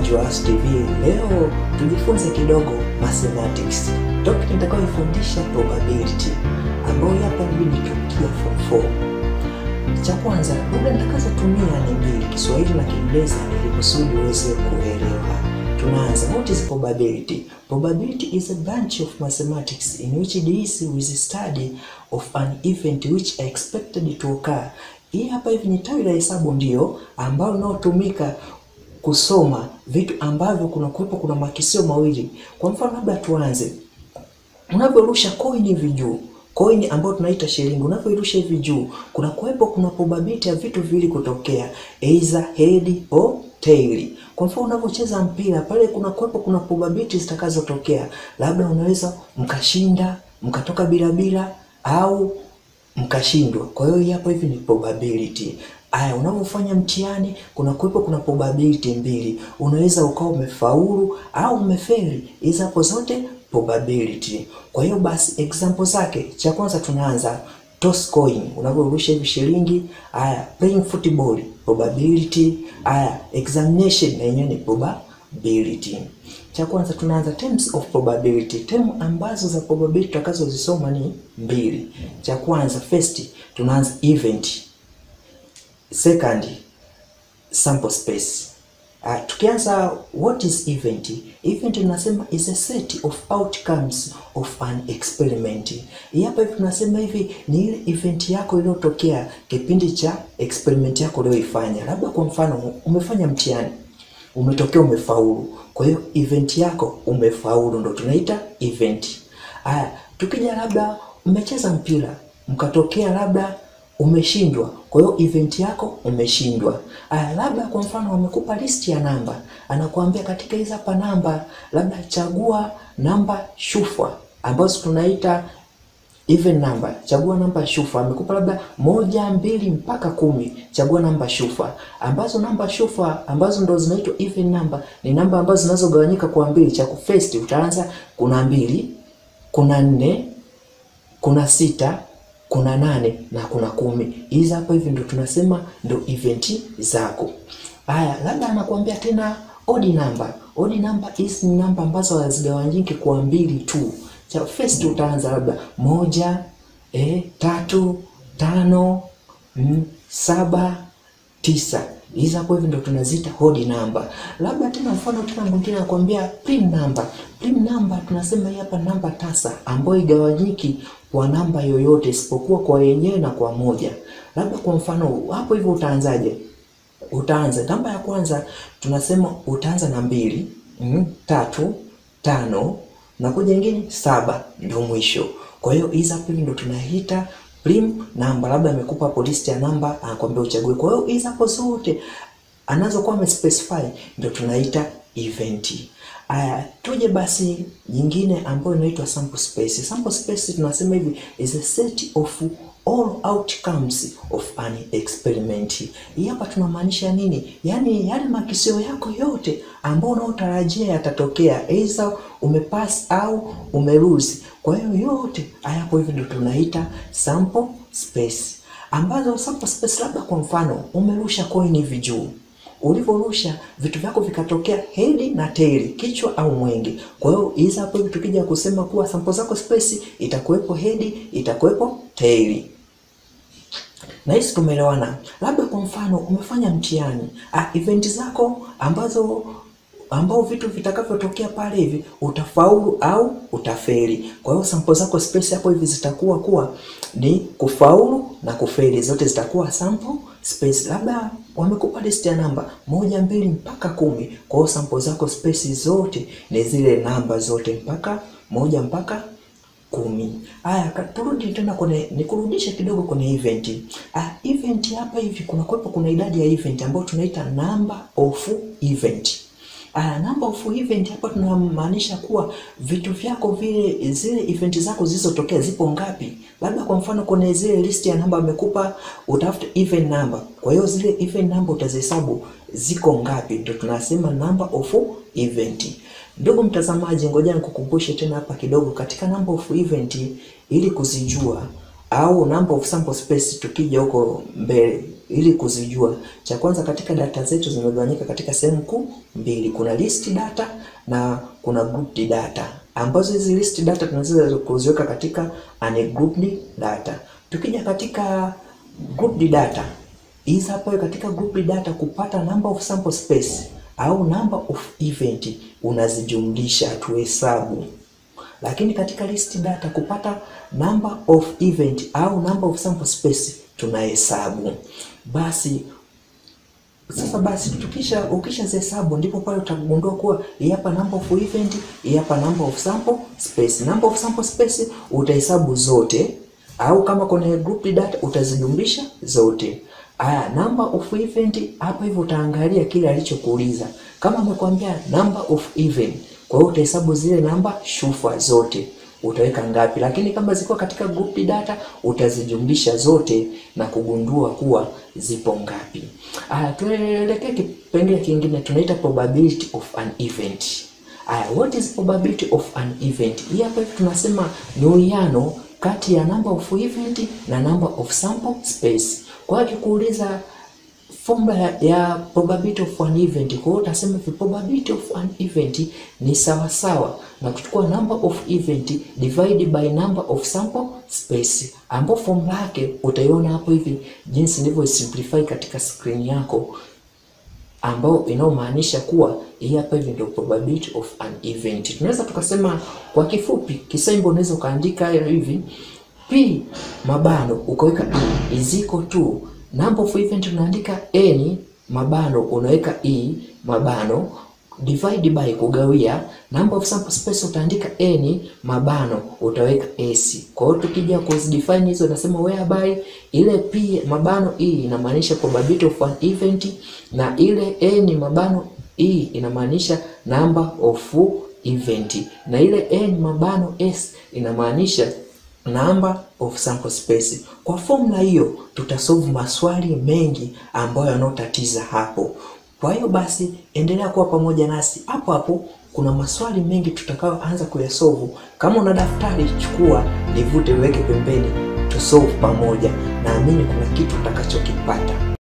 mtazamaji wa Asu TV, leo tujifunze kidogo mathematics. Topic nitakayofundisha probability, ambayo hapa hivi nitukia form 4. Cha kwanza, lugha nitakazotumia ni mbili, Kiswahili na Kiingereza, ili kusudi uweze kuelewa. Tunaanza. What is probability? Probability is a branch of mathematics in which it deals with the study of an event which are expected to occur. Hii hapa hivi ni tawi la hesabu ndio ambalo linalotumika kusoma vitu ambavyo kuna kuwepo kuna makisio mawili. Kwa mfano, labda tuanze, unavyorusha coin hivi juu, coin ambayo tunaita shilingi, unavyorusha hivi juu, kuna kuwepo kuna probability ya vitu viwili kutokea, either head or tail. Kwa mfano, unavyocheza mpira pale, kuna kuwepo kuna probability zitakazotokea, labda unaweza mkashinda mkatoka bila bila au mkashindwa. Kwa hiyo hii hapa hivi ni probability. Aya, unavyofanya mtihani kuna kuwepo kuna probability mbili, unaweza ukawa umefaulu au umefeli. Hizo hapo zote probability. Kwa hiyo basi example zake, cha kwanza tunaanza toss coin, unavyorusha hivi shilingi. Aya, playing football probability. Aya, examination na yenyewe ni probability. Cha kwanza tunaanza terms of probability. Term ambazo za probability tutakazozisoma ni mbili. Cha kwanza first tunaanza event Second, sample space. Uh, tukianza what is event? Event tunasema is a set of outcomes of an experiment. Hii hapa hivi tunasema hivi ni ile event yako iliyotokea kipindi cha experiment yako uliyoifanya. Labda kwa mfano umefanya mtihani, umetokea umefaulu. Kwa hiyo event yako umefaulu ndo tunaita event. Haya, tukija labda mmecheza mpira, mkatokea labda umeshindwa kwa hiyo event yako umeshindwa. Aya, labda kwa mfano wamekupa listi ya namba, anakuambia katika hizi hapa namba, labda chagua namba shufwa ambazo tunaita even number. Chagua namba shufwa, amekupa labda moja, mbili mpaka kumi. Chagua namba shufwa, ambazo namba shufwa ambazo ndo zinaitwa even number ni namba ambazo zinazogawanyika kwa mbili. Cha first utaanza, kuna mbili, kuna nne, kuna sita kuna nane na kuna kumi. Hizi hapa hivi ndo tunasema ndo event zako. Haya, labda anakuambia tena odd number. Odd number hizi ni namba ambazo hazigawanyiki kwa mbili tu. Cha first utaanza labda moja, eh, tatu, tano, mm, saba, tisa. Hizi hapo hivi ndo tunazita odd number. Labda tena mfano tena mwingine anakuambia prime number. Prime number tunasema hii hapa namba tasa ambayo igawanyiki kwa namba yoyote isipokuwa kwa yenyewe na kwa moja. Labda kwa mfano hapo hivyo utaanzaje? Utaanza namba ya kwanza tunasema utaanza na mbili, mm, tatu, tano na kuja nyingine saba ndio mwisho. Kwa hiyo hizi hapo ndo tunaita prime namba. Labda amekupa hapo list ya namba anakuambia uchague. Kwa hiyo hizi hapo zote anazokuwa amespecify ndio tunaita event. Aya, tuje basi nyingine ambayo inaitwa sample space. Sample space tunasema hivi is a set of all outcomes of an experiment. Hii hapa tunamaanisha nini? Yaani yale makisio yako yote ambayo unaotarajia yatatokea, either umepass au umelose. Kwa hiyo yote haya hapo hivi ndio tunaita sample space. Ambazo sample space, labda kwa mfano umerusha coin hivi juu ulivyorusha vitu vyako vikatokea head na tail, kichwa au mwenge. Kwa hiyo hizi hapo hivi tukija kusema kuwa sample zako space itakuwepo head, itakuwepo tail. Na hisi tumeelewana. Labda kwa mfano umefanya mtihani, ah, event zako ambazo ambao vitu vitakavyotokea pale hivi utafaulu au utafeli. Kwa hiyo sample zako space hapo hivi zitakuwa kuwa ni kufaulu na kufeli, zote zitakuwa sample space. Labda wamekupa list ya namba moja, mbili mpaka kumi. Kwa hiyo sample zako space zote ni zile namba zote mpaka moja mpaka kumi. Haya, turudi tena kwenye nikurudishe kidogo kwenye event. Ah, event hapa hivi kuna kuwepo kuna idadi ya event ambayo tunaita number of event. Uh, number of event hapa tunamaanisha kuwa vitu vyako vile zile event zako zilizotokea zipo ngapi. Labda kwa mfano kwenye zile list ya namba amekupa utafuta even number. Kwa hiyo zile even number utazihesabu ziko ngapi, ndio tunasema number of event. Ndugu mtazamaji, ngoja nikukumbushe tena hapa kidogo katika number of event ili kuzijua au number of sample space tukija huko mbele ili kuzijua. Cha kwanza, katika data zetu zimegawanyika katika sehemu kuu mbili, kuna list data na kuna grouped data, ambazo hizi list data tunaweza kuziweka katika ungrouped data. Tukija katika grouped data, hizi hapo katika grouped data kupata number of sample space au number of event unazijumlisha, tuhesabu lakini katika list data kupata number of event au number of sample space tunahesabu. Basi sasa basi tukisha ukisha zihesabu ndipo pale utagundua kuwa hii hapa number of event, hii hapa number of sample space. Number of sample space utahesabu zote, au kama kwenye group data utazijumlisha zote. Aya, number of event hapa hivyo utaangalia kile alichokuuliza. Kama amekwambia number of event kwa hiyo utahesabu zile namba shufa zote utaweka ngapi, lakini kama ziko katika group data utazijumlisha zote na kugundua kuwa zipo ngapi. Aya, tuelekee kipengele kingine tunaita probability of an event. Aya, what is probability of an event? Hii hapa tunasema ni uwiano kati ya number of event na number of sample space. Kwa hiyo akikuuliza formula ya probability of an event. Kwa hiyo utasema the probability of an event ni sawa sawa na kuchukua number of event divided by number of sample space, ambapo formula yake utaiona hapo hivi jinsi nilivyo simplify katika screen yako, ambao inayomaanisha kuwa hii hapa hivi ndio probability of an event. Tunaweza tukasema kwa kifupi, kisembo unaweza ukaandika hivi p mabano ukaweka e is equal to number of event unaandika n mabano unaweka e mabano divide by kugawia number of sample space utaandika n mabano utaweka s. Kwa hiyo tukija kuzidefine hizo nasema whereby ile p mabano e inamaanisha probability of an event na ile n mabano e inamaanisha number of event na ile n mabano s inamaanisha number of sample space. Kwa formula hiyo tutasolve maswali mengi ambayo yanotatiza hapo. Kwa hiyo basi endelea kuwa pamoja nasi hapo hapo, kuna maswali mengi tutakayoanza kuyasolve. Kama una daftari chukua, livute, liweke pembeni, tusolve pamoja. Naamini kuna kitu utakachokipata.